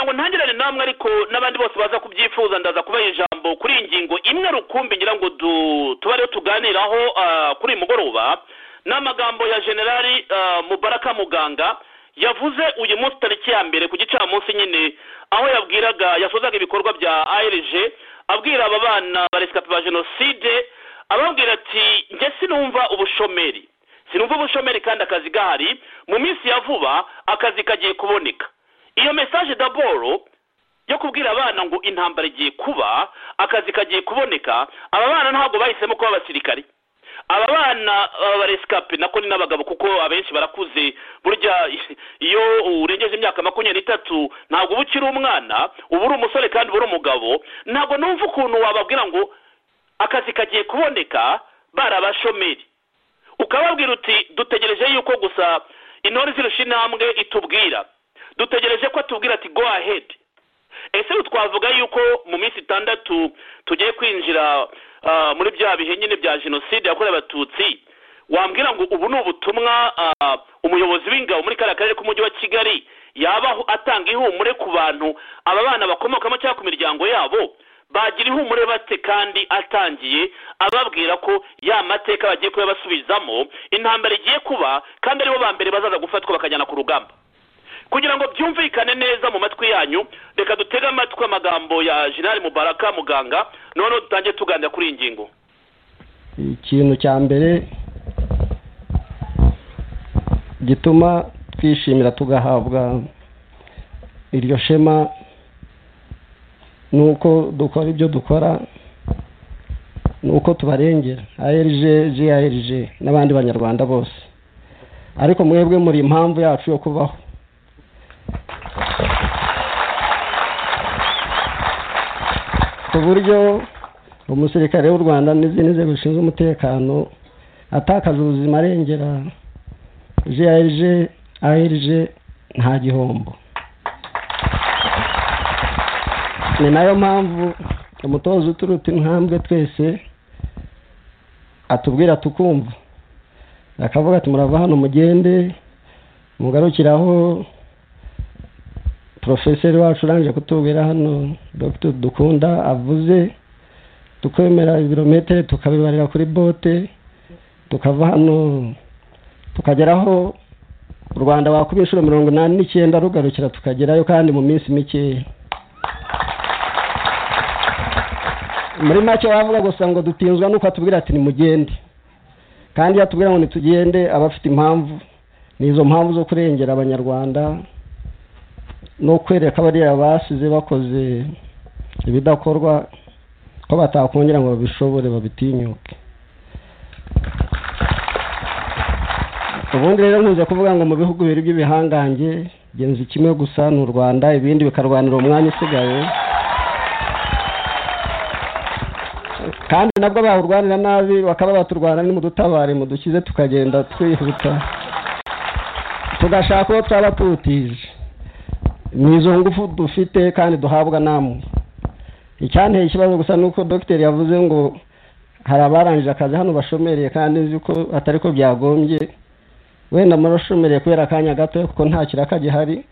ngo ntangirane namwe ariko n'abandi bose baza kubyifuza ndaza kubaha ijambo kuri iyi ngingo imwe rukumbi ngira ngo tubareho tuganiraho kuri uyu mugoroba ni amagambo ya generali mubaraka muganga yavuze uyu munsi tariki ya mbere ku gicamunsi nyine aho yabwiraga yasozaga ibikorwa bya arg abwira aba bana baresikapi ba jenoside ababwira ati njye sinumva ubushomeri sinumva ubushomeri kandi akazi gahari mu minsi ya vuba akazi kagiye kuboneka iyo mesaje daboro yo kubwira abana ngo intambara igiye kuba akazi kagiye kuboneka aba bana ntabwo bahisemo kuba abasirikari aba bana baresikapi nako ni n'abagabo kuko abenshi barakuze burya iyo urengeje imyaka makumyabiri n'itatu ntabwo uba ukiri umwana uba uri umusore kandi uba uri umugabo ntabwo numva ukuntu wababwira ngo akazi kagiye kuboneka bari abashomeri ukababwira uti dutegereje yuko gusa intore zirusha intambwe itubwira dutegereje ko atubwira ati go ahedi ese twavuga yuko mu minsi itandatu tugiye kwinjira muri bya bihe nyine bya jenoside yakorewe abatutsi wambwira ngo ubu ni ubutumwa umuyobozi w'ingabo muri kariya karere k'umujyi wa kigali yaba atanga ihumure ku bantu aba bana bakomokamo cyangwa ku miryango yabo bagira ihumure bate kandi atangiye ababwira ko ya mateka bagiye kuyabasubizamo intambara igiye kuba kandi aribo ba mbere bazaza gufatwa bakajyana ku rugamba kugira ngo byumvikane neza mu matwi yanyu reka dutege amatwi amagambo ya jenali mubaraka muganga noneho dutangiye tuganira kuri iyi ngingo ikintu cya mbere gituma twishimira tugahabwa iryo shema ni uko dukora ibyo dukora ni uko tubarengera ayerije jiyerije n'abandi banyarwanda bose ariko mwebwe muri impamvu yacu yo kubaho ku buryo umusirikare w'u rwanda n'izindi nzego zishinzwe umutekano atakaza ubuzima arengera jiyerije ayerije nta gihombo ni nayo mpamvu umutoza uturuta intambwe twese atubwira tukumva akavuga ati murava hano mugende mugarukiraho porofeseri wacu urangije kutubwira hano dogiteri dukunda avuze tukemera ibirometero tukabibarira kuri bote tukava hano tukageraho u rwanda wakuba inshuro mirongo inani n'icyenda rugarukira tukagerayo kandi mu minsi mikeya muri make wavuga gusa ngo dutinzwa nuko atubwira ati nimugende kandi iyo atubwira ngo nitugende aba afite impamvu ni izo mpamvu zo kurengera abanyarwanda no kwereka bariya basize bakoze ibidakorwa ko batakongera ngo babishobore babitinyuke ubundi rero nkunze kuvuga ngo mu bihugu bibiri by'ibihangange genzi kimwe gusa ni u rwanda ibindi bikarwanira umwanya usigaye kandi nabwo bahurwanira nabi bakaba baturwana nimudutabare mudukize tukagenda twihuta tugashaka uwo twaba tuwutije ni izo ngufu dufite kandi duhabwa namwe icyanteye ikibazo gusa ni uko dogiteri yavuze ngo hari abarangije akazi hano bashomereye kandi nzi ko atari ko byagombye wenda murashomereye kubera akanya gato kuko nta kiraka gihari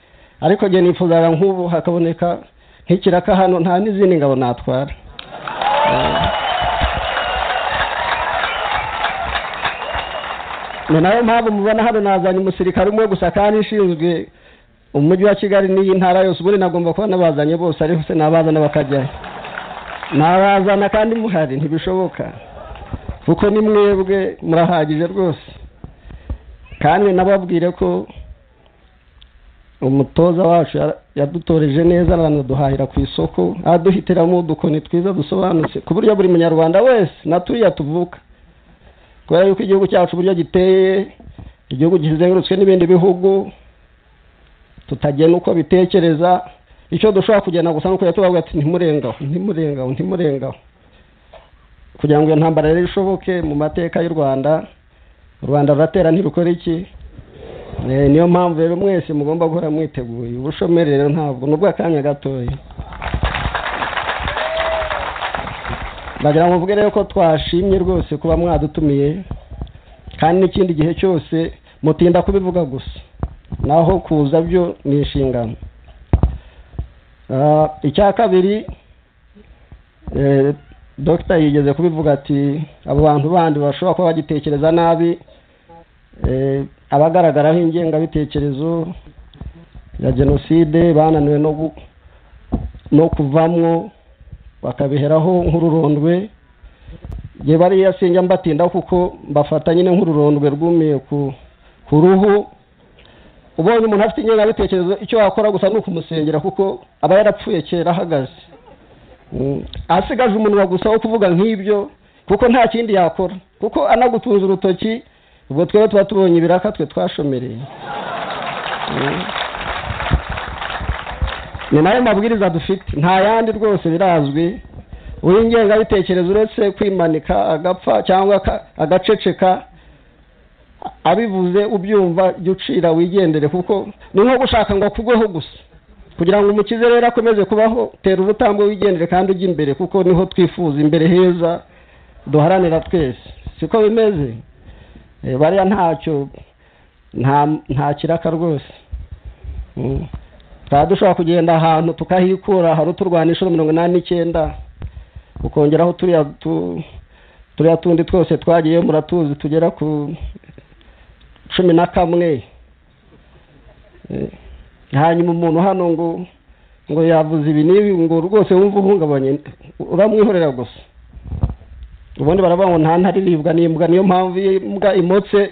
ariko njye nifuzaga nk'ubu hakaboneka nk'ikiraka hano nta n'izindi ngabo natwara ni nayo mpamvu mubona hano nazanye umusirikare umwe gusa kandi ishinzwe umujyi wa kigali n'iyi ntara yose ubundi nagomba kubona bazanye bose ariko se nabazana bakajyayo nabazana kandi muhari ntibishoboka kuko ni mwebwe murahagije rwose kandi nababwire ko umutoza wacu yadutoreje neza aranaduhahira ku isoko aduhitiramo udukoni twiza dusobanutse ku buryo buri munyarwanda wese naturiya tuvuka kubera yuko igihugu cyacu uburyo giteye igihugu kizengurutswe n'ibindi bihugu tutagena uko bitekereza icyo dushobora kugenda gusa nuko tubavuga ati ntimurengaho ntimurengaho ntimurengaho kugira ngo iyo ntambara rero ishoboke mu mateka y'u rwanda u rwanda ruratera ntirukora iki niyo mpamvu rero mwese mugomba guhora mwiteguye ubushomeri rero ntabwo ni ubw'akanya gatoya ndagira ngo mvuge rero ko twashimye rwose kuba mwadutumiye kandi n'ikindi gihe cyose mutinda kubivuga gusa naho kuza byo ni inshingano Ah, icya kabiri eh, dogita yigeze kubivuga ati abo bantu bandi bashobora kuba bagitekereza nabi eh, abagaragaraho ingengabitekerezo ya jenoside bananiwe no gu- no kuvamwo bakabiheraho nk'ururondwe njye bariya sinjya mbatinda kuko mbafata nyine nk'ururondwe rwumiye ku ku ruhu ubonye umuntu afite ingengabitekerezo icyo wakora gusa ni ukumusengera kuko aba yarapfuye kera ahagaze Mm, asigaje umunwa gusa wo kuvuga nk'ibyo kuko nta kindi yakora kuko anagutunze urutoki ubwo twebwe tuba tubonye ibiraka twe twashomereye Mm. ni nayo mabwiriza dufite nta yandi rwose birazwi uw'ingengabitekerezo uretse kwimanika agapfa cyangwa aka- agaceceka abivuze ubyumva jya ucira wigendere kuko ni nko gushaka ngo akugweho gusa kugira ngo umukize rero akomeze kubaho tera ubutambwe wigendere kandi ujya imbere kuko niho twifuza imbere heza duharanira twese siko bimeze Eh, bariya ntacyo nta nta kiraka rwose Mm. twaba dushobora kugenda ahantu tukahikura hari uturwana inshuro mirongo inani n'icyenda ukongeraho turiya tu- turiya tundi twose twagiye muratuzi tugera ku cumi na kamwe Eh, hanyuma umuntu hano ngo ngo yavuze ibi n'ibi ngo rwose wumva uhungabanye uramwihorera gusa ubundi baravuga ngo nta ntare iribwa n'imbwa niyo mpamvu iyo imbwa imotse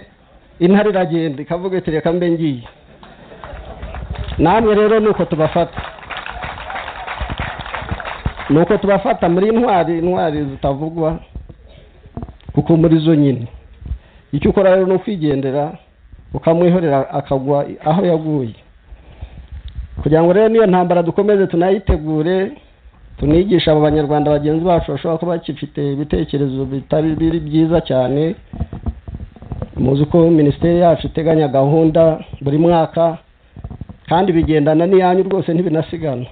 intare iragenda ikavuga iti reka mbe ngiye namwe rero ni uko tubafata ni uko tubafata muri intwari intwari zitavugwa kuko muri zo nyine icyo ukora rero ni ukwigendera ukamwihorera akagwa aho yaguye kugira ngo rero n'iyo ntambara dukomeze tunayitegure tunigisha abo banyarwanda bagenzi bacu bashobora kuba bakifite ibitekerezo bitari biri byiza cyane muzi ko minisiteri yacu iteganya gahunda buri mwaka kandi bigendana n'iyanyu rwose ntibinasigana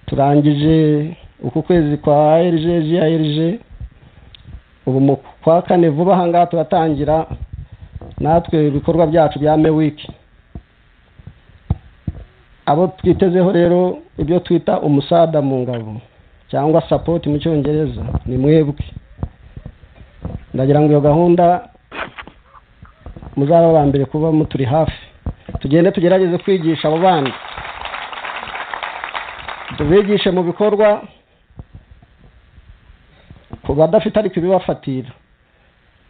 turangije uku kwezi kwa rg grg ubu mu kwa kane vuba aha ngaha turatangira natwe ibikorwa byacu bya mewiki abo twitezeho rero ibyo twita umusada mu ngabo cyangwa sapoti mu cyongereza ni mwebwe ndagira ngo iyo gahunda muzaba aba mbere kuba muturi hafi tugende tugerageze kwigisha abo bandi tubigishe mu bikorwa ku badafite ariko ibibafatira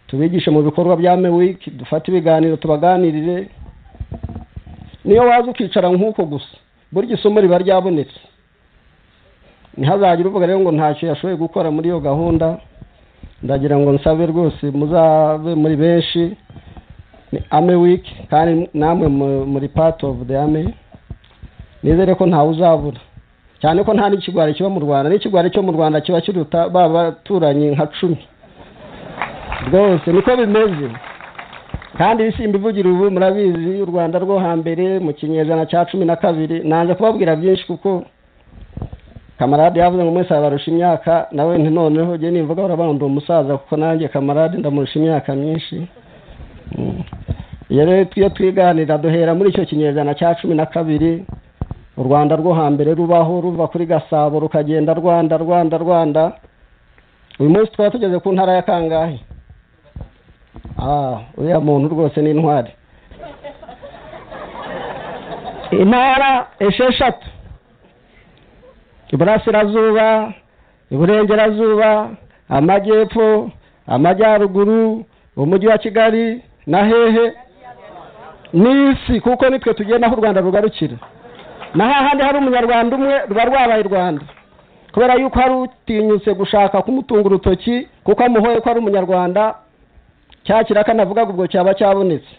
tubigishe mu bikorwa bya mewiki dufate ibiganiro tubaganirire niyo waza ukicara nk'uko gusa burya isomo riba ryabonetse ntihazagire uvuga rero ngo ntacyo yashoboye gukora muri iyo gahunda ndagira ngo nsabe rwose muzabe muri benshi ni ame wiki kandi namwe mu- muri part of the ame nizere ko ntawe uzabura cyane ko nta n'ikigwari kiba mu rwanda n'ikigwari cyo mu rwanda kiba kiruta ba baturanyi nka cumi rwose niko bimeze kandi ibisimba ivugira ubu murabizi u rwanda rwo hambere mu kinyejana cya cumi na kabiri nanze kubabwira byinshi kuko kamarade yavuze ngo mwese abarusha imyaka nawe nti noneho njye nimvuga baravuga ngo ndi umusaza kuko nanjye kamarade ndamurusha imyaka myinshi Mm. iyo rero iyo twiganira duhera muri icyo kinyejana cya cumi na kabiri u rwanda rwo hambere rubaho ruva kuri gasabo rukagenda rwanda rwanda rwanda uyu munsi twaba tugeze ku ntara ya kangahe Ah, uriya muntu rwose ni intwari intara esheshatu iburasirazuba iburengerazuba amajyepfo amajyaruguru umujyi wa kigali na hehe n'isi kuko nitwe tugenda aho u rwanda rugarukira na hahandi hari umunyarwanda umwe ruba rwabaye u rwanda kubera yuko hari utinyutse gushaka kumutunga urutoki kuko amuhoye ko ari umunyarwanda cya kiraka navuga ubwo cyaba cyabonetse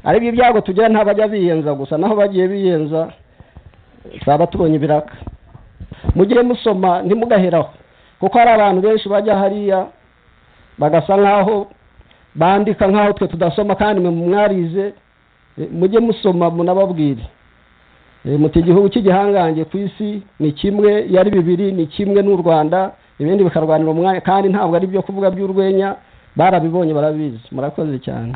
ariko ibyago tugira ntabajya biyenza gusa naho bagiye biyenza twaba tubonye ibiraka mugire musoma ntimugaheraho kuko hari abantu benshi bajya hariya bagasa nk'aho bandika nk'aho twe tudasoma kandi mwe mwarize Eh, mujye musoma munababwire Eh, muti igihugu cy'igihangange ku isi ni kimwe yari bibiri ni kimwe n'u rwanda ibindi bikarwanira umwanya kandi ntabwo ari byo kuvuga by'urwenya barabibonye barabizi murakoze cyane